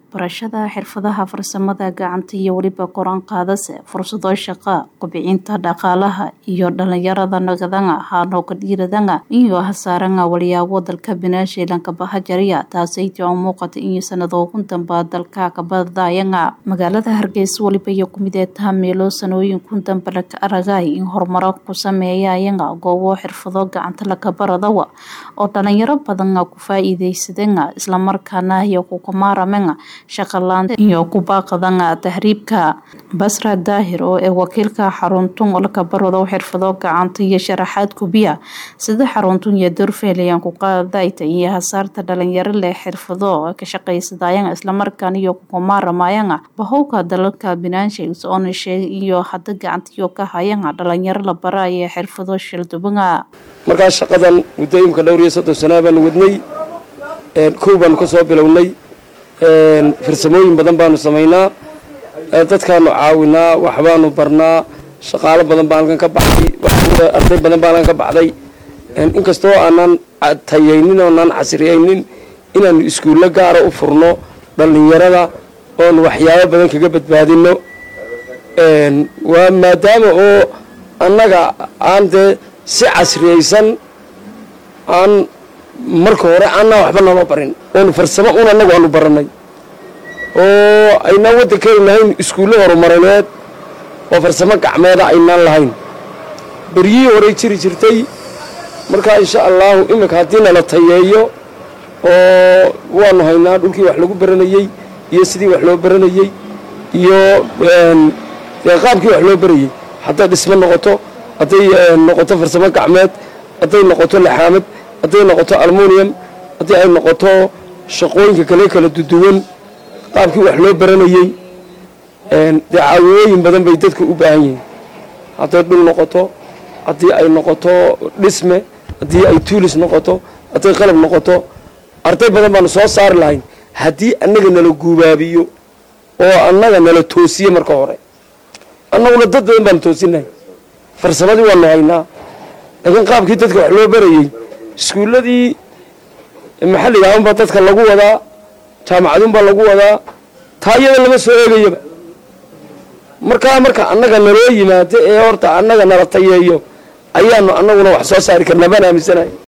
barashada xirfadaha farsamada gacanta iyo weliba koran qaadase fursado shaqa kobcinta dhaqaalaha iyo dhalinyarada nagadanga hanooga dhiiradanga iyo hasaaranga walyaabo dalka binaasheelanka bahajariya taasaytii oo muuqata in sanadoogun damba dalka kabadayanga magaalada hargeysa weliba iyo kumideetaha meelo sanooyin kun damba laka aragay in horumaro ku sameeyayanga goobo xirfado gacanta laka baradawa oo dhalinyaro badanga ku faa-iideysadanga islamarkaana iyo kukamaaramanga shaqalaanta iyo kubaaqadanga tahriibka basra daahir oo ee wakiilka xaruntun laka barado xirfado gacanta iyo sharaxaad kubiya sida xaruntun iyo dorfeelayan ku qaadayta iyo hasaarta dhalinyaro leh xirfado ka shaqaysadayanga islamarkaana iyo kukamaaраmayanga bahowka dalalka binaanshays oona sheegay iyo hadda gacantiyo ka hayanga dhalinyaro la baraya xirfado shildubanga markaa shaqadan muddo imka dhowr iyo soddon sanaa baanu wadnay kow baanu ka soo bilownay farsamooyin badan baanu samaynaa dadkaanu caawinaa waxbaanu barnaa shaqaalo badan baa halkan ka baxday arday badan baa halkan ka baxday inkastoo aanaan tayaynin oonaan casriyaynin inaanu iskuullo gaara u furno dhallinyarada oonu waxyaabo badan kaga badbaadino waa maadaama oo annaga aan dee si casriyaysan aan marka hore aanaa waxba naloo barin oonu farsamo un annagu aanu baranay oo aynaan waddankeenu lahayn iskuullo horumarineed oo farsamo gacmeeda aynaan lahayn beryihii horey jiri jirtay markaa insha allaahu iminka haddii nala tayeeyo oo waanu haynaa dhulkii wax lagu baranayey iyo sidii wax loo baranayey iyo qaabkii wax loo barayey hadday dhismo noqoto hadday noqoto farsamo gacmeed hadday noqoto laxaamad hadday noqoto almunium haddii ay noqoto shaqooyinka kale kala duduwan qaabkii wax loo baranayey dee caawimooyin badan bay dadka u baahan yihiin hadday dhul noqoto haddii ay noqoto dhisme haddii ay tuulis noqoto hadday qalab noqoto arday badan baanu soo saari lahayn haddii annaga nala guubaabiyo oo annaga nala toosiye marka hore annaguna dad badan baanu toosinahay farsamadii waanu haynaa laakiin qaabkii dadka wax loo barayey iskuulladii maxalliga aunbaa dadka lagu wadaa jaamacadunbaa lagu wadaa taa iyada lama soo eegayaba markaa marka annaga naloo yimaado ee horta annaga nala tayeeyo ayaanu annaguna wax soo saari karnaa baan aaminsanahay